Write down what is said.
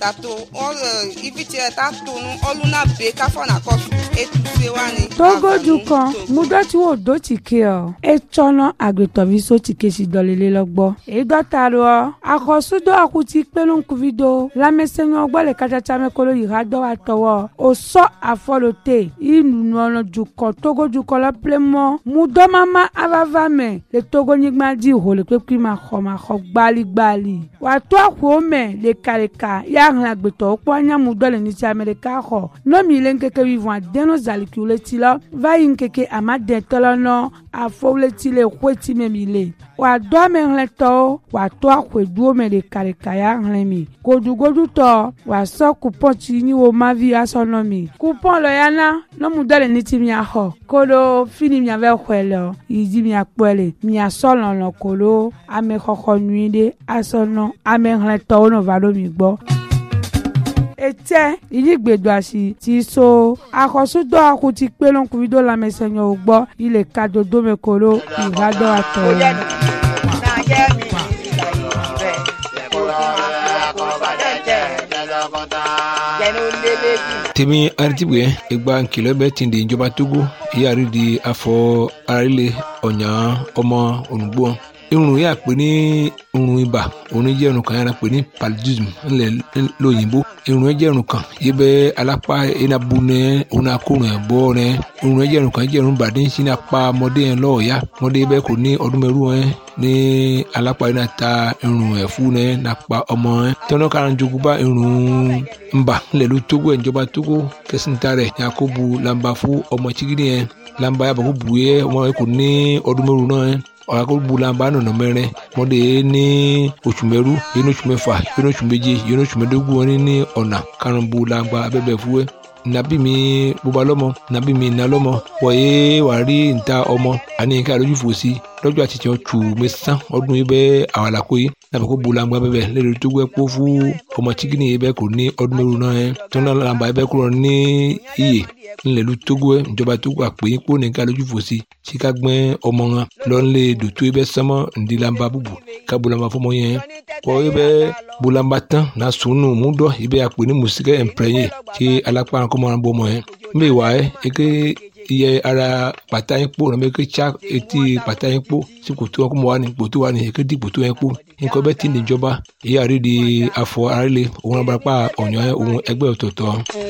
tato ɔlɛ ivitsɛ tato nu ɔluna be k'afɔ nakɔsu etuse wani. togoju kan mudɔtsi wo do tike ɔ etsɔnɔ agbetɔvi so tike si dɔlele lɔgbɔ edɔta do ɔ akɔsudo akuti kpelenkuvi do lamɛsɛnyɔ gbɔ le katsatsa me kolo yi ha dɔ wa tɔwɔ osɔ afɔlo te inunɔlɔ dukɔ togodukɔ lɔ plemɔ mudɔmama avava me le togonyigba dzi ho le kpekpe ma xɔ ma xɔ gbaligbali wàtó àkóò mɛ lekaleka ya hlẽ agbetɔwo kpɔ anyamudɔ le nitsi ame ɖeka xɔ nɔmi le ŋkeke wivɔn adeno zalikiwo le ti lɔ va yi ŋkeke amadetɔ lɔ nɔ afɔwo le ti le xoeti me mi le wàdó amehlẽtɔwo wàtó àkóeduwo me lekaleka ya hlẽ mi godugodutɔ wàsɔ kupɔn tsi nyi wo mavi asɔ nɔ mi kupɔn lɔ ya na nɔmudɔ le nitsi miaxɔ kolo fini miavɛ xɔe le yi dzi miakpɔe le miasɔ lɔlɔ kolo amexɔxɔ nyui ɖe asɔ nɔ amehlẽtɔwo nɔ va ɖo mi gbɔ etsɛ yiyigbedoasi ti so akɔsudɔ akuti kpelɔnkuvido lamɛsɛnyɔwo gbɔ yi le kadodome kolo ìhadɔ atɔ tèmi aritibuɛ egba nkìlɔ bɛ tin di ìjọba togo yíyàrí di afɔ arílẹ ɔnyà ɔmọ onugbo irun yà pé ní irun ibà òun jẹ́ irun kan yàrá pé ní paludism ńlẹ̀ lóyìnbó irun yẹn jẹ́ irun kan yìí bẹ́ alápá iná bu nẹ òun náà kó rìn bọ́ rẹ irun yẹn jẹ́ irun kan jẹ́ irun bàdé sí ní apá ọmọdé yẹn lọ́ọ̀ọ́yá ọmọdé bẹ́ẹ̀ kò ní ọdún mẹ́rù yẹn ní alápá iná ta irun ẹ̀fú yẹn nàpá ọmọ yẹn tọ́nà kan jogun bá irun ńbà ńlẹ̀ ló tógó ẹ̀ ìjọba tógó kẹsìntà rẹ̀ yakubu lamba fún ọmọ chigidi yẹn lamba yàbọ̀ kó bu yẹ ọmọ yẹn kò ní ọdún mẹ́rù náà yẹn ọ̀rọ̀ bulamba nọ̀nà mẹ́rin mọ́dé ní oṣù mẹ́rú yẹn ní oṣù mẹ́fà yẹn ní oṣù méje yẹn ní oṣù mẹ́dógún wọn ní ọ̀nà karùn-ún bulamba abẹ́bẹ̀ fúwẹ́ nabi mi bóba lọ́mọ nabi mi iná lọ́mọ wọ̀nyé wà rí níta ọmọ àní nǹkan àlójú fòsí lọ́jọ́ àti tiẹ̀ tù mí sán ọdún yìí bẹ́ẹ̀ àwọn àlàkó yìí nàbẹ̀ kó bulamba bẹ́ẹ̀ lẹ́nu tó gbẹ́ kó fún ọmọ chikini yìí bẹ́ẹ̀ kò ní ọdún mẹ́rù náà yẹn tó náà làǹbà yìí bẹ́ẹ̀ kúrò ní iyè ńlẹ̀lú togo ẹ̀ ìjọba togo àpè yín kó nìkan lójú fòsí tí ká gbẹ́ ọmọ wọn lọ́nlé dòtó ẹ bẹ́ sánmọ́ ńdílamba búbu ká bolamba fọmọ yẹn kọ́ ẹ bẹ́ bolamba tán na sùnù múdọ̀ ẹ bẹ́ àpè ní mùsíkẹ́ ẹ̀ǹpẹ̀rẹ̀yìn tí alápá kọ́ máa bọ́ ọmọ yẹn mbẹ́ wà ẹ́ eke iye ara pàtà yín kpó nàbẹ́ eke tsa etí pàtà yín kpó sí kòtò wọn kó mọ wà ní kòtò wà ní eke di kòtò yẹn kpó nǹkan bẹ́ẹ̀ tí ní ìjọba èyí àrídìí afọ àrílé òun abarapá ọ̀nyọ́ òun ẹgbẹ́ ọ̀tọ̀ọ̀tọ̀.